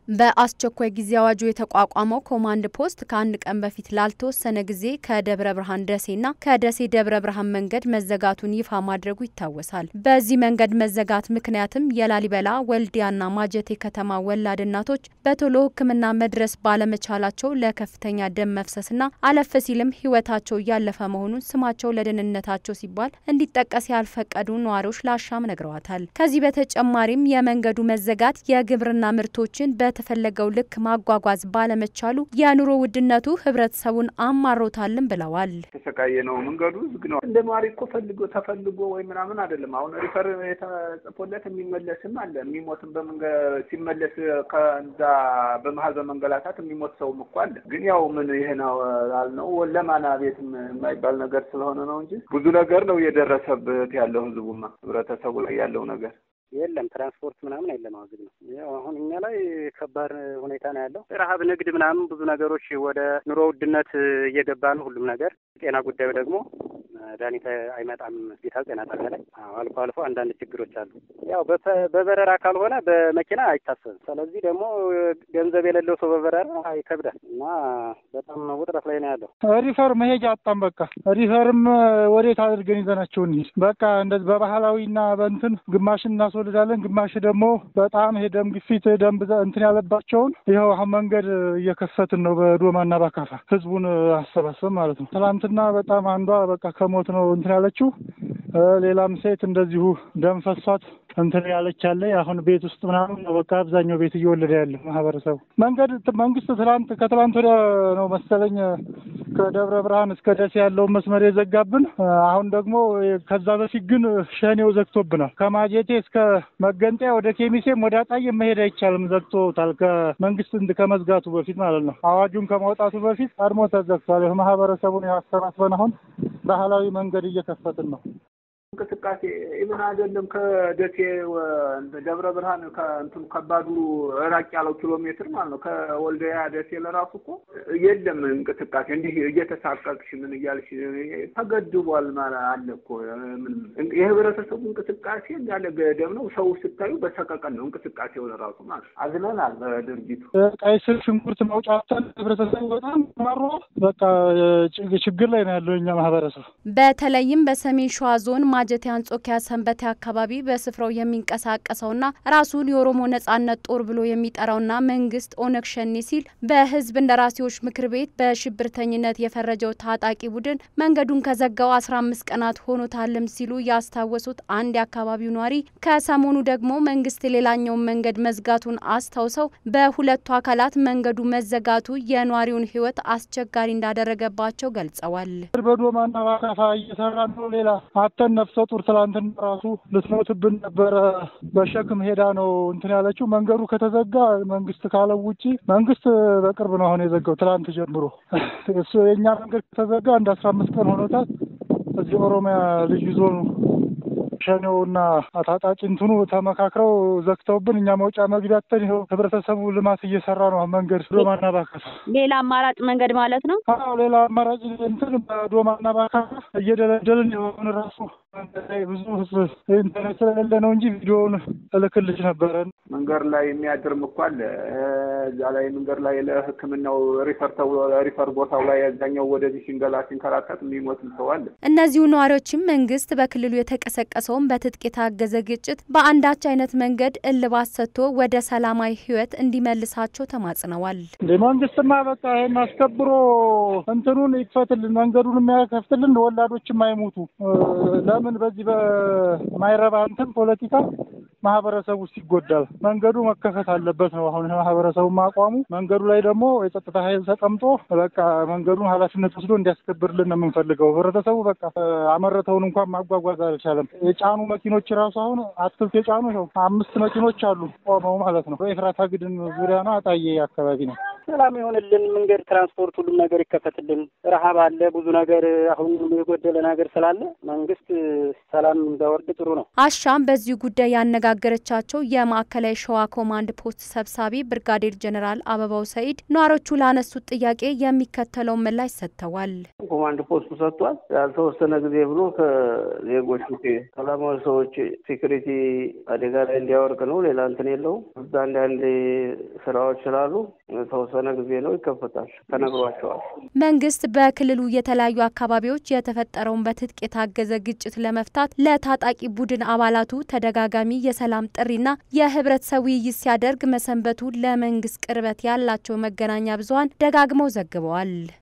በአስቸኳይ ጊዜ አዋጁ የተቋቋመው ኮማንድ ፖስት ከአንድ ቀን በፊት ላልተወሰነ ጊዜ ከደብረ ብርሃን ደሴና ከደሴ ደብረ ብርሃን መንገድ መዘጋቱን ይፋ ማድረጉ ይታወሳል። በዚህ መንገድ መዘጋት ምክንያትም የላሊበላ ወልዲያና ማጀቴ ከተማ ወላድ እናቶች በቶሎ ሕክምና መድረስ ባለመቻላቸው ለከፍተኛ ደም መፍሰስና አለፍ ሲልም ሕይወታቸው እያለፈ መሆኑን ስማቸው ለደህንነታቸው ሲባል እንዲጠቀስ ያልፈቀዱ ነዋሪዎች ለአሻም ነግረዋታል። ከዚህ በተጨማሪም የመንገዱ መዘጋት የግብርና ምርቶችን በተፈለገው ልክ ማጓጓዝ ባለመቻሉ የኑሮ ውድነቱ ህብረተሰቡን አማሮታልን ብለዋል። ተሰቃየ ነው። መንገዱ ዝግ ነው። እንደ ነዋሪ እኮ ፈልጎ ተፈልጎ ወይ ምናምን አይደለም። አሁን ሪፈር የተጽፎለት የሚመለስም አለ። የሚሞትም ሲመለስ ከዛ በመሀል በመንገላታት የሚሞት ሰውም እኮ አለ። ግን ያው ምን ይሄ ነው አልነው ለማና ቤት የማይባል ነገር ስለሆነ ነው እንጂ ብዙ ነገር ነው የደረሰበት ያለው ህዝቡማ ህብረተሰቡ ላይ ያለው ነገር የለም ትራንስፖርት ምናምን የለም። አሁን ነው ያው አሁን እኛ ላይ ከባድ ሁኔታ ነው ያለው። ረሀብ፣ ንግድ ምናምን ብዙ ነገሮች ወደ ኑሮ ውድነት እየገባ ነው ሁሉም ነገር። ጤና ጉዳዩ ደግሞ መድኃኒት አይመጣም ሆስፒታል ጤና ጣቢያ ላይ አልፎ አልፎ አንዳንድ ችግሮች አሉ። ያው በበረራ ካልሆነ በመኪና አይታሰብም። ስለዚህ ደግሞ ገንዘብ የሌለው ሰው በበረራ ይከብዳል እና በጣም ውጥረት ላይ ነው ያለው። ሪፈር መሄጃ አጣም። በቃ ሪፈርም ወዴት አድርገን ይዘናቸው እንሂድ? በቃ እንደዚህ በባህላዊና በእንትን ግማሽ እናስወልዳለን፣ ግማሽ ደግሞ በጣም ይሄ ደም ግፊት ደም ብዛት እንትን ያለባቸውን ይኸው አሁን መንገድ እየከፈትን ነው በዶማና ባካፋ ህዝቡን አሰባሰብ ማለት ነው። ትናንትና በጣም አንዷ በቃ ከሞት ነው እንትን ያለችው። ሌላም ሴት እንደዚሁ ደም ፈሷት እንትን ያለች ያለ አሁን ቤት ውስጥ ምናምን በቃ አብዛኛው ቤት እየወለደ ያለ ማህበረሰቡ መንገድ መንግስት ትላንት ከትላንት ወዲያ ነው መሰለኝ ከደብረ ብርሃን እስከ ደሴ ያለውን መስመር የዘጋብን። አሁን ደግሞ ከዛ በፊት ግን ሸኔው ዘግቶብናል። ከማጀቴ እስከ መገንጠያ ወደ ኬሚሴም ወደ አጣዬ መሄድ አይቻልም፣ ዘግቶታል። ከመንግስት ከመዝጋቱ በፊት ማለት ነው። አዋጁን ከማውጣቱ በፊት ቀድሞ ተዘግቷል። ማህበረሰቡን ያሰባስበን አሁን ባህላዊ መንገድ እየከፈትን ነው። እንቅስቃሴ ኢቭን አይደለም ከደሴ ደብረ ብርሃን ከእንትኑ ከባዱ ራቅ ያለው ኪሎ ሜትር ማለት ነው። ከወልዲያ ደሴ ለራሱ እኮ የለም እንቅስቃሴ። እንዲህ እየተሳቀቅሽ ምን እያልሽ ተገድቧል ማለት አለ እኮ ምን የህብረተሰቡ እንቅስቃሴ እንዳለ ገደብ ነው። ሰው ስታዩ በሰቀቀን ነው እንቅስቃሴው ለራሱ ማለት አዝነናል በድርጊቱ። ቀይ ስር ሽንኩርት መውጫተን ህብረተሰቡ በጣም ማሮ በቃ ችግር ላይ ነው ያለው እኛ ማህበረሰብ በተለይም በሰሜን ሸዋ ዞን ማጀቴ አንጾኪያ ሰንበቴ አካባቢ በስፍራው የሚንቀሳቀሰውና ራሱን የኦሮሞ ነጻነት ጦር ብሎ የሚጠራውና መንግስት ኦነግ ሸኔ ሲል በህዝብ እንደራሴዎች ምክር ቤት በሽብርተኝነት የፈረጀው ታጣቂ ቡድን መንገዱን ከዘጋው አስራ አምስት ቀናት ሆኖታልም ሲሉ ያስታወሱት አንድ የአካባቢው ነዋሪ ከሰሞኑ ደግሞ መንግስት ሌላኛውን መንገድ መዝጋቱን አስታውሰው በሁለቱ አካላት መንገዱ መዘጋቱ የነዋሪውን ህይወት አስቸጋሪ እንዳደረገባቸው ገልጸዋል። በዶማና ባካፋ እየሰራ ነው ሌላ አተን ነፍሰ ጡር ትላንትና ራሱ ልትሞትብን ነበረ። በሸክም ሄዳ ነው እንትን ያለችው። መንገዱ ከተዘጋ መንግስት ካለው ውጪ መንግስት በቅርብ ነው አሁን የዘጋው ትላንት ጀምሮ። እሱ የእኛ መንገድ ከተዘጋ እንደ አስራ አምስት ቀን ሆኖታል። እዚህ ኦሮሚያ ልዩ ዞኑ ሸኔውና ታጣቂ እንትኑ ተመካክረው ዘግተውብን እኛ መውጫ መግቢያተን ይኸው ህብረተሰቡ ልማት እየሰራ ነው። መንገድ ዶማና ባካፋ ሌላ አማራጭ መንገድ ማለት ነው። አዎ ሌላ አማራጭ እንትን በዶማና ባካፋ እየደለደልን የሆን ራሱ ብዙ ህዝብ ኢንተርኔት ስለሌለ ነው እንጂ ቪዲዮውን እልክልሽ ነበረን። መንገድ ላይ የሚያድርም እኮ አለ። እዛ ላይ መንገድ ላይ ለሕክምናው ሪፈር ተብሎ ሪፈር ቦታው ላይ አብዛኛው ወደዚህ ሲንገላ ሲንከራተት የሚሞትም ሰው አለ። እነዚሁ ነዋሪዎችም መንግስት በክልሉ የተቀሰቀሰውን በትጥቅ የታገዘ ግጭት በአንዳች አይነት መንገድ እልባት ሰጥቶ ወደ ሰላማዊ ህይወት እንዲመልሳቸው ተማጽነዋል። እንደ መንግስትማ በቃ ይሄን አስከብሮ እንትኑን ይክፈትልን፣ መንገዱን የሚያከፍትልን ወላዶችም አይሞቱ። ለምን በዚህ በማይረባ እንትን ፖለቲካ ማህበረሰቡ ውስጥ ይጎዳል። መንገዱ መከፈት አለበት ነው አሁን ማህበረሰቡ አቋሙ። መንገዱ ላይ ደግሞ የጸጥታ ኃይል ተቀምጦ በቃ መንገዱን ኃላፊነት ወስዶ እንዲያስከብርልን ነው የምንፈልገው። ህብረተሰቡ በቃ አመረተውን እንኳን ማጓጓዝ አልቻለም። የጫኑ መኪኖች ራሱ አሁን አትክልት የጫኑ ይኸው አምስት መኪኖች አሉ ቆመው ማለት ነው። በኤፍራታ ግድም ዙሪያ ነው አጣዬ አካባቢ ነው። ሰላም ይሆንልን፣ መንገድ፣ ትራንስፖርት፣ ሁሉም ነገር ይከፈትልን። ረሀብ አለ፣ ብዙ ነገር አሁን የጎደለ ነገር ስላለ መንግስት ሰላም ቢያወርድ ጥሩ ነው። አሻም በዚሁ ጉዳይ ያነጋገረቻቸው የማዕከላዊ ሸዋ ኮማንድ ፖስት ሰብሳቢ ብርጋዴር ጀኔራል አበባው ሰኢድ ነዋሪዎቹ ላነሱት ጥያቄ የሚከተለውን ምላሽ ሰጥተዋል። ኮማንድ ፖስቱ ሰጥቷል። ያልተወሰነ ጊዜ ብሎ ከዜጎች ሰላማዊ ሰዎች ሴኩሪቲ አደጋ ላይ እንዲያወርቅ ነው። ሌላ እንትን የለውም። አንዳንድ ስራዎች ስላሉ የተወሰነ ጊዜ ነው፣ ይከፈታል ተነግሯቸዋል። መንግስት በክልሉ የተለያዩ አካባቢዎች የተፈጠረውን በትጥቅ የታገዘ ግጭት ለመፍታት ለታጣቂ ቡድን አባላቱ ተደጋጋሚ የሰላም ጥሪና የህብረተሰብ ውይይት ሲያደርግ መሰንበቱ ለመንግስት ቅርበት ያላቸው መገናኛ ብዙኃን ደጋግመው ዘግበዋል።